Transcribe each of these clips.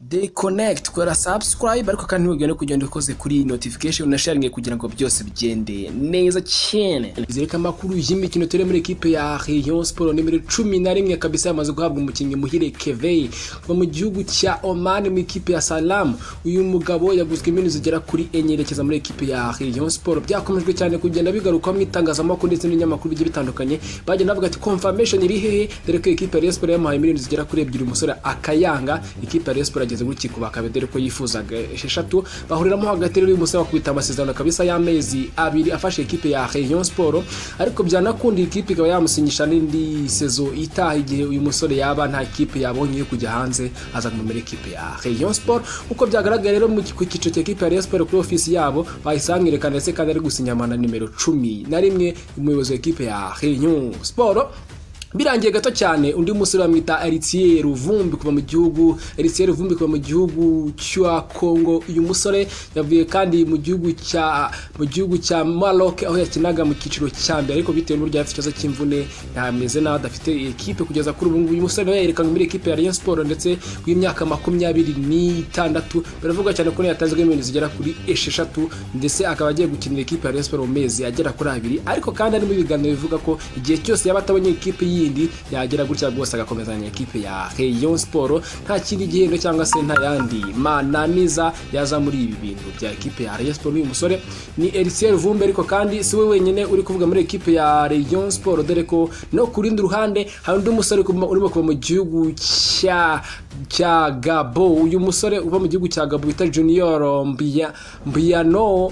They connect kora subscribe ariko kandi ntugire no kugenda ukoze kuri notification na sharing kugira ngo byose bigende neza cyane. Zereka amakuru y'imikino turi muri equipe ya Rayon Sport nimero 11 kabisa yamaze guhabwa umukinnyi Muhire Kevey kuva mu gihugu cya Oman mu ikipe ya Salam. Uyu mugabo yaguzwe iminu zigera kuri enye yerekeza muri equipe ya Rayon Sport. Byakomeje cyane kugenda bigaruka mu itangazamakuru ndetse n'inyamakuru bigiye bitandukanye. Bagenda bavuga ati confirmation iri hehe dore ko ikipe ya Rayon Sport yamuhaye miliyoni zigera kuri ebyiri umusore akayanga ikipe ya Rayon Sport ageze gutya kubaka dore ko yifuzaga esheshatu bahuriramo hagati rero uyu musore wakubita amasezerano kabisa y'amezi abiri afashe ikipe ya Rayon Sport ariko byanakunda ikipe ikaba yamusinyisha n'indi sezo itaha igihe uyu musore yaba nta kipe yabonye yo kujya hanze aza kumera ikipe ya Rayon Sport uko byagaragara rero mu ku cyiciro cya kipe ya Rayon Sport kuri ofisi yabo bahisangirekana ndetse kandi ari gusinyama na nimero cumi na rimwe umuyobozi w'ikipe ya Rayon Sport birangiye gato cyane undi musore bamwita Eritier Ruvumbi kuva mu gihugu Eritier Ruvumbi kuva mu gihugu cya Congo uyu musore yavuye kandi mu gihugu cya mu gihugu cya Maroc aho yakinaga mu cyiciro cya mbere ariko bitewe n'uburyo afite ikibazo cy'imvune ntameze nawe adafite ekipe kugeza kuri ubu ngubu uyu musore nawe yerekanwe muri ekipe ya Rayon Sport ndetse w'imyaka makumyabiri n'itandatu biravuga cyane ko yatanzwe miliyoni zigera kuri esheshatu ndetse akaba agiye gukinira ekipe ya Rayon Sport mu mezi agera kuri abiri ariko kandi harimo ibiganiro bivuga ko igihe cyose yaba atabonye ekipe y'i yindi yagera gutya rwose agakomezanya ekipe ya Rayon Sport nta kindi gihembo cyangwa se nta yandi mananiza yaza muri ibi bintu bya ekipe ya Rayon Sport uyu musore ni Elisier Vumbe ariko kandi si we wenyine uri kuvuga muri ekipe ya Rayon Sport dore ko no ku rundi ruhande hari undi musore urimo kuva mu gihugu cya cya Gabo uyu musore uva mu gihugu cya Gabo bita Junior Mbia Mbiano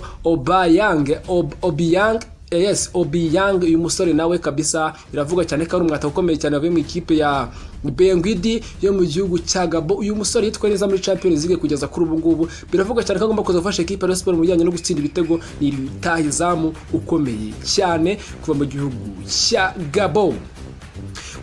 Obayang Ob, Obiang yes Obiang uyu musore nawe kabisa biravuga cyane ko ari umwata ukomeye cyane wavuye mu ikipe ya Bengwidi yo mu gihugu cya Gabo uyu musore yitwaye neza muri Champions League kugeza kuri ubu ngubu biravuga cyane ko agomba kuza gufasha ikipe ya Sport mu bijyanye no gutsinda ibitego ni rutahizamu ukomeye cyane kuva mu gihugu cya Gabo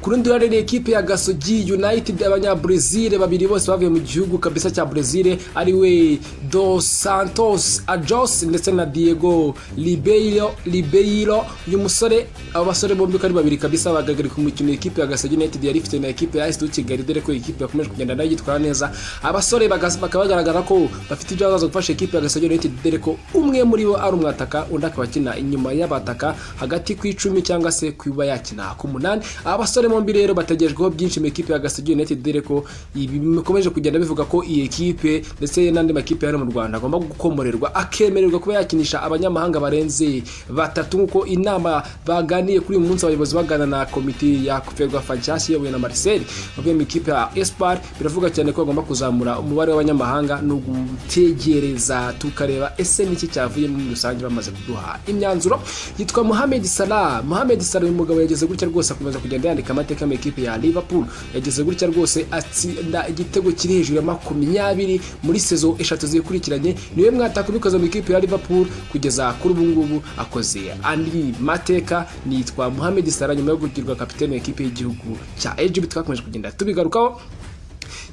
ku rundi ruhande ni ekipe ya gasogi united abanyabrezil babiri bose bavuye mu gihugu kabisa cya brezil ari we dos santos ajos ndetse na diego ribeiro ribeiro uyu musore abo basore bombi ko ari babiri kabisa bagagarika umukino ekipe ya gasogi united yari ifite na ekipe ya esitu kigali dore ko ekipe yakomeje kugenda nayo yitwara neza abasore bakaba bagaragara ko bafite ibyo bazaza gufasha ekipe ya gasogi united dore ko umwe muri bo ari umwataka undi akaba akina inyuma y'abataka hagati ku icumi cyangwa se kuba yakina ku munani abasore bombi rero bategerejweho byinshi mu ekipe ya Gasogi United dore ko ibi bikomeje kugenda bivuga ko iyi ekipe ndetse n'andi makipe hano mu Rwanda agomba gukomorerwa akemererwa kuba yakinisha abanyamahanga barenze batatu nk'uko inama baganiye kuri uyu munsi abayobozi bagana na komite ya Ferwa Fanchasi iyobowe na Marcel bavuye mu ikipe ya Espoir biravuga cyane ko bagomba kuzamura umubare w'abanyamahanga no gutegereza tukareba ese niki cyavuyemo muri rusange bamaze kuduha imyanzuro yitwa Mohamed Salah Mohamed Salah uyu mugabo yageze gutya rwose akomeza kugenda yandika amateka mu ikipe ya Liverpool yageze gutya rwose atsinda igitego kiri hejuru ya makumyabiri muri sezo eshatu zikurikiranye niwe mwataka ubikoze mu ikipe ya Liverpool kugeza kuri ubu ngubu akoze andi mateka nitwa Mohamed Salah nyuma yo kugirwa kapitene w'ikipe y'igihugu cya Egypt twakomeje kugenda tubigarukaho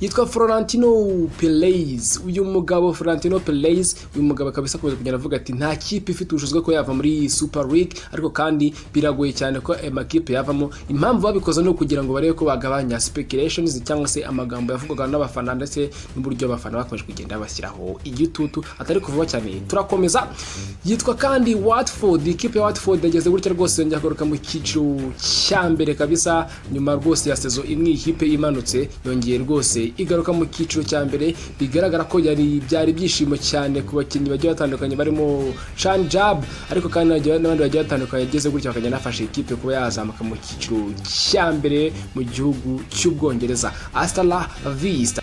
yitwa Florentino Perez uyu mugabo Florentino Perez uyu mugabo kabisa akomeza kugenda avuga ati nta kipe ifite ubushobozi bwo yava muri Super League ariko kandi biragoye cyane ko amakipe yavamo impamvu babikoze ni ukugira ngo barebe ko bagabanya speculations cyangwa se amagambo yavugwaga n'abafana ndetse n'uburyo abafana bakomeje kugenda bashyiraho igitutu atari kuvuga cyane turakomeza yitwa kandi Watford ikipe ya Watford yageze gutya rwose yongera kugaruka mu cyiciro cya mbere kabisa nyuma rwose ya sezo imwe ikipe imanutse yongeye rwose igaruka mu cyiciro cya mbere bigaragara ko yari byari ibyishimo cyane ku bakinnyi bagiye batandukanye barimo Chan Jab ariko kandi n'abandi bagiye batandukanye ageze gutya bakagenda bafasha ikipe kuba yazamuka mu cyiciro cya mbere mu gihugu cy'ubwongereza Astana Vista